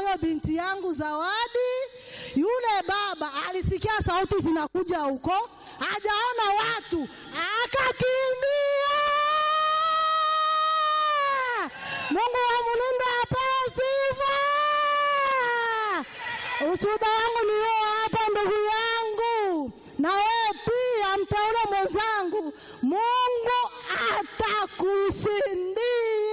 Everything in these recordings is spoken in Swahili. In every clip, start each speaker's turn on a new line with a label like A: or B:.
A: huyo binti yangu Zawadi. Yule baba alisikia sauti zinakuja huko, hajaona watu, akakimbia. Mungu wa Mulindwa apewe sifa. Ushuhuda wangu ni huo hapa, ndugu yangu, na wewe pia mteule mwenzangu, Mungu atakushindia.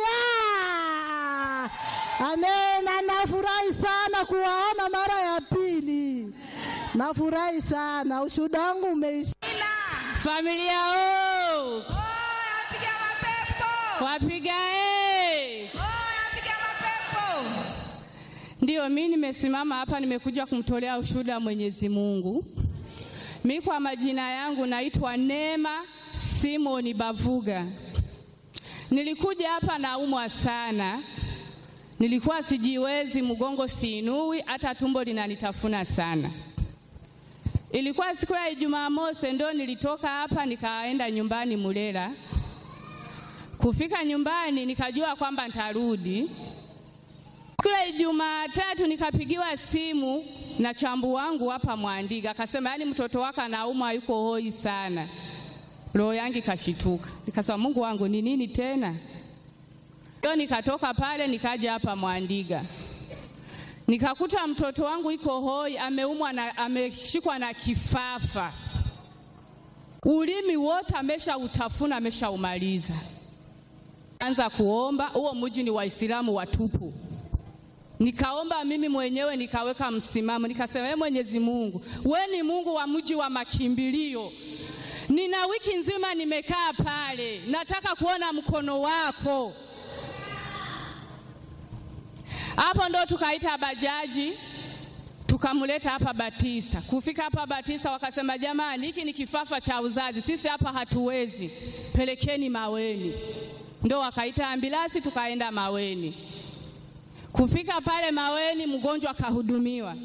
A: Amena. Nafurahi sana kuwaona mara ya pili, nafurahi sana. Ushuhuda wangu umeisha.
B: Familia o
C: Piga mapepo.
B: wapiga e.
C: Piga mapepo.
B: Ndiyo, mi nimesimama hapa, nimekuja kumtolea ushuhuda wa Mwenyezi Mungu. Mi kwa majina yangu naitwa Neema Simoni Bavuga. Nilikuja hapa naumwa sana, nilikuwa sijiwezi, mgongo siinui, hata tumbo linanitafuna sana. Ilikuwa siku ya Ijumaa mosi, ndo nilitoka hapa nikaenda nyumbani Mulela. Kufika nyumbani nikajua kwamba nitarudi Siku ya Ijumaa tatu nikapigiwa simu na chambu wangu hapa Mwandiga, akasema yaani mtoto wako anaumwa, yuko hoi sana. Roho yangu ikashituka, nikasema Mungu wangu ni nini tena? Ndio nikatoka pale nikaja hapa Mwandiga, nikakuta mtoto wangu iko hoi, ameumwa na ameshikwa na kifafa, ulimi wote ameshautafuna, ameshaumaliza. Anza kuomba, huo mji ni Waislamu watupu Nikaomba mimi mwenyewe nikaweka msimamo, nikasema, ee Mwenyezi Mungu, we ni Mungu wa mji wa makimbilio. Nina wiki nzima nimekaa pale, nataka kuona mkono wako. Hapo ndo tukaita bajaji tukamleta hapa Batista. Kufika hapa Batista wakasema, jamani, hiki ni kifafa cha uzazi, sisi hapa hatuwezi, pelekeni Maweni. Ndo wakaita ambilasi tukaenda Maweni. Kufika pale Maweni, mgonjwa akahudumiwa.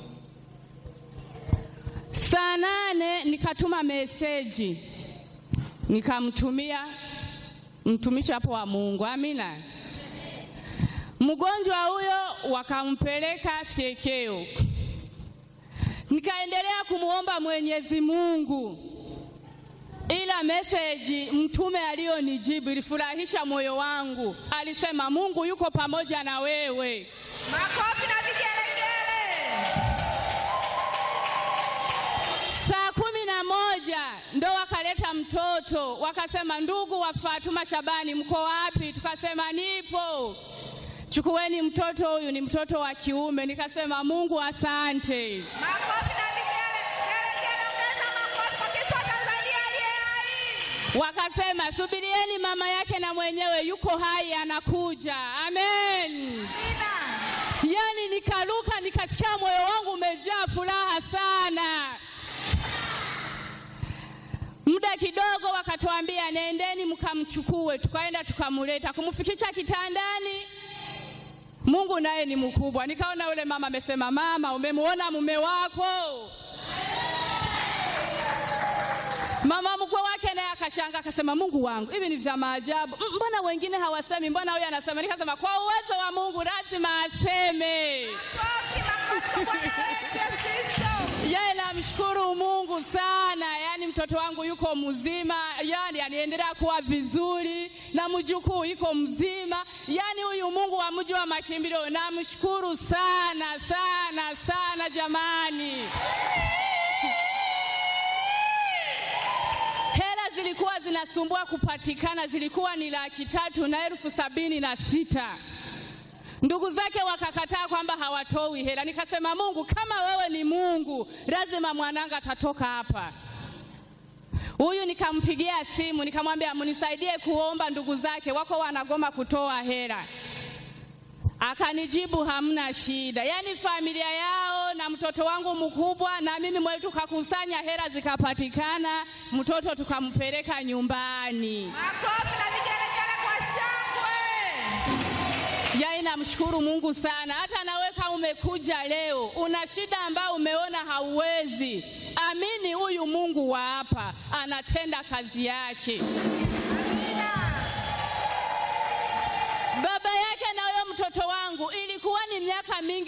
B: Saa nane nikatuma meseji nikamtumia mtumishi hapo wa Mungu, amina. Mgonjwa huyo wakampeleka fyekeo, nikaendelea kumwomba Mwenyezi Mungu, ila meseji mtume aliyonijibu ilifurahisha moyo wangu. Alisema Mungu yuko pamoja na wewe.
C: Makofi na vigelegele.
B: Saa kumi na moja ndo wakaleta mtoto, wakasema ndugu wa Fatuma Shabani, mko wapi? Tukasema nipo, chukueni mtoto huyu, ni mtoto wa kiume. Nikasema Mungu asante.
C: Makofi na vigelegele. Ongeza makofi kwa Kristo wa Tanzania aliye hai.
B: Wakasema subirieni, mama yake na mwenyewe yuko hai, anakuja. Amen.
C: Amina.
B: Yani nikaruka, nikasikia moyo wangu umejaa furaha sana. Muda kidogo wakatuambia nendeni mkamchukue, tukaenda tukamleta, kumfikisha kitandani. Mungu naye ni mkubwa. Nikaona yule mama amesema, mama, umemwona mume wako? Mama mkwe wake naye akashanga akasema, Mungu wangu, hivi ni vya maajabu. M- Mbona wengine hawasemi, mbona huyu anasema? Nikasema kwa uwezo wa Mungu lazima aseme.
C: Makofi, makofi kwa Bwana wetu Yesu Kristo.
B: Yeye namshukuru Mungu sana, yaani mtoto wangu yuko mzima, yaani aniendelea kuwa vizuri na mjukuu yuko mzima, yaani huyu Mungu wa mji wa makimbilio namshukuru sana sana sana jamani. Hela zilikuwa zinasumbua kupatikana, zilikuwa ni laki tatu na elfu sabini na sita. Ndugu zake wakakataa kwamba hawatoi hela. Nikasema, Mungu, kama wewe ni Mungu, lazima mwananga atatoka hapa. Huyu nikampigia simu nikamwambia, mnisaidie kuomba, ndugu zake wako wanagoma kutoa hela. Akanijibu hamna shida. Yaani familia yao na mtoto wangu mkubwa na mimi mwenyewe tukakusanya hela zikapatikana, mtoto tukampeleka nyumbani.
C: Makofi na vigelegele kwa shangwe.
B: Yaani namshukuru Mungu sana. Hata nawe kama umekuja leo una shida ambayo umeona hauwezi, amini huyu Mungu wa hapa anatenda kazi yake. Baba yake na huyo mtoto wangu ilikuwa ni miaka mingi